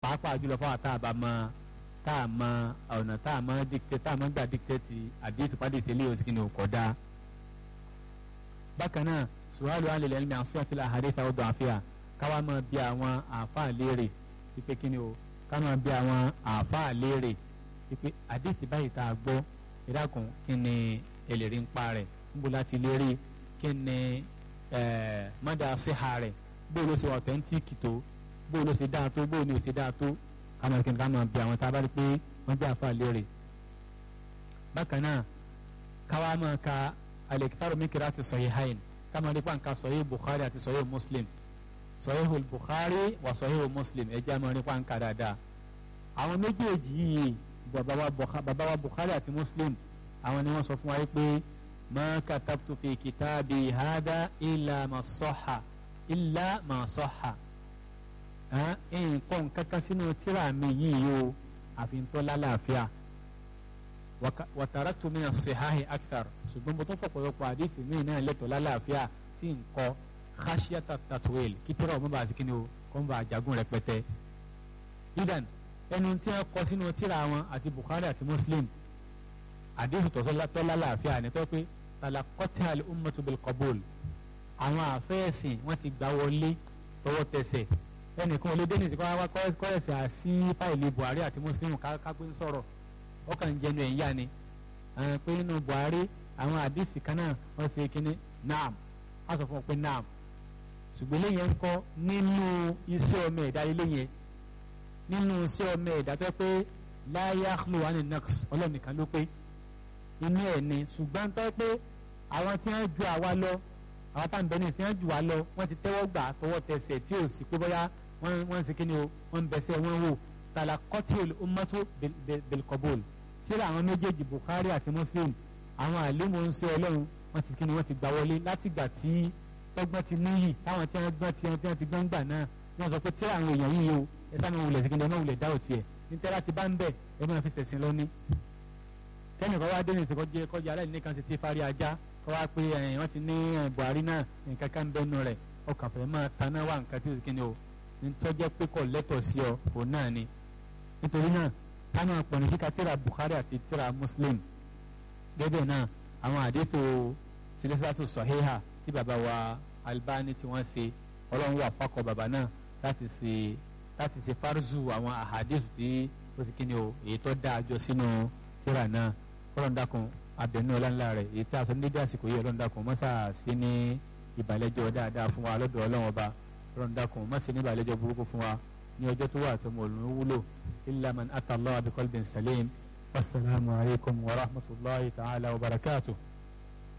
pàápàá jùlọ fún àtà àbámọ́ tá a mọ ọ̀nà tá a mọ dictate tá a mọ gbà dictate àdéhùn pàdé ìtẹ̀lé òsì kí ni òkò dá. bákan náà sùwárù alẹ́ ẹ̀mí àwọn sọ́ọ̀tì àhàdé táwọn dùn àfíà káwá máa bí àwọn àáfàá léèrè pípé kí ni o ká máa bí àwọn àáfàá léèrè pípé àdéhùn báyìí tá a gbọ́ ìdákun kí ni ẹlẹ́rìí ń pa rẹ̀ níbo láti léèrè kí ni mọ́dà síhà rẹ̀ bó ló ṣe ọ̀tẹ́ntíìkì tó bó ló ṣe dáa tó bó ni ò ṣe dáa tó káwọn kí n ká máa bí àwọn tá a bá rí pé wọ́n jẹ́ àfa léèrè. bákan náà káwa máa ka alẹ́kítàrọ̀ mikiri àti sahihain ká máa rí pàǹkà sahih bukhari àti sahih muslim sahih bukhari wà sahih muslim ẹ jẹ́ àmọ́ rí pàǹkà dáadáa. àwọn méjèèjì yìí bàbá wa bukhari àti muslim àwọn ni wọ́n sọ fún wa pé ma katabtu fi kitabi hada illa ma sahha illa ma sahha nǹkan kankan sínú tíra mi yìí o àfi tó lálàáfíà wàtàràtù mi as-sihahi akthar ṣùgbọ́n mo tún fọ̀pọ̀lọpọ̀ àdìsí mi náà lẹ́tọ̀ lálàáfíà tí n kọ́ khashiyata tatwil kí tíra ọmọ bá sí kí ni o kó n bá jagun rẹpẹtẹ. idan ẹnu tí wọ́n kọ sínú tíra wọn àti Bukhari àti Muslim àdìsí tọ́sọ́ lálàáfíà ní pẹ́ pé talaqatha al-ummatu bil qabul àwọn àfẹ́ẹ̀sìn wọ́n ti gbà wọlé tọwọ́ tẹsẹ̀ ẹnìkan olóde ní ìsìnkú wa kọ́rẹ́sì àsí fáìlì Buhari àti Muslim kápẹ́ ń sọ̀rọ̀ ó kàn ń jẹnu ẹ̀ ń yá ni pé nínú Buhari àwọn àdìsí kan náà wọ́n ṣe kínní naam wọ́n sọ fún ọ pé naam ṣùgbọ́n eléyẹn ń kọ́ nínú iṣẹ́ ọmọ ẹ̀dá eléyẹn nínú iṣẹ́ ọmọ ẹ̀dá tó pé la yakhlu ani naqs ọlọ́nìkan ló pé inú ẹ̀ ni ṣùgbọ́n tó pé àwọn tí wọ́n ju àwa lọ àwọn tá à ń bẹ ní ìsìn jù wá lọ wọ́n ti tẹ́wọ́ gbà tọwọ́ tẹsẹ̀ tí ò sí pé bóyá wọ́n wọ́n ń ṣe kí ni o wọ́n ń bẹsẹ̀ wọ́n wò tàlà kọ́tìl ummatu bilkobol tíra àwọn méjèèjì Bukhari àti Muslim àwọn àlùmọ̀ ń ṣe ọlọ́run wọ́n ti kí ni wọ́n ti gbà wọlé látìgbà tí tọ́gbọ́n ti níyì táwọn tí wọ́n gbọ́n tí wọ́n ti gbọ́n gbà náà wọ́n sọ pé tíra àwọn èèyàn yìí o ẹ sáà máa wulẹ̀ sí kí ni ẹ máa wulẹ̀ dá òtí ẹ̀ ní tẹ́lá ti bá ń bẹ̀ ẹ máa fi ṣẹ̀sìn lọ ní. kẹ́nìkan wá dé ní ìsìnkọ́jẹ́ kọjá aláìní kan ti ti fárí ajá kọ́ wá pé wọ́n ti ní Buhari náà nǹkan kan bẹ́nu rẹ̀ ọkàn fẹ́ máa taná wá nǹkan tí ó sì kíni o nítọ́jẹ́ pé kò lẹ́tọ̀ sí ọ òun náà ni nítorí náà ká máa pọ̀ ní kíka tíra Bukhari àti tíra Muslim gẹ́gẹ́ náà àwọn àdéhùn sílẹ́sílásù sọ̀híhà tí bàbá wa Albani tí wọ́n ṣe ọlọ́run wà fákọ̀ bàbá náà láti ṣe láti ṣe fárúzù àwọn àhàdéhùn tí ó sì kíni o èyí tó dáa jọ sínú tíra náà ọlọ́run dákun abẹnú ọlọ́nla rẹ̀ èyí tí a sọ nídìí àsìkò yìí ọlọ́run dákun mọ́sà sí ní ìbàlẹ́jọ́ dáadáa fún wa lọ́dọ̀ ọlọ́run ọba ọlọ́run dákun mọ́sà ní ìbàlẹ́jọ́ burúkú fún wa ní ọjọ́ tó wà tó mọ̀ lóun wúlò illa man ata Allah bi qalbin salim wasalaamu alaykum wa rahmatulahi ta'ala wa barakatuh.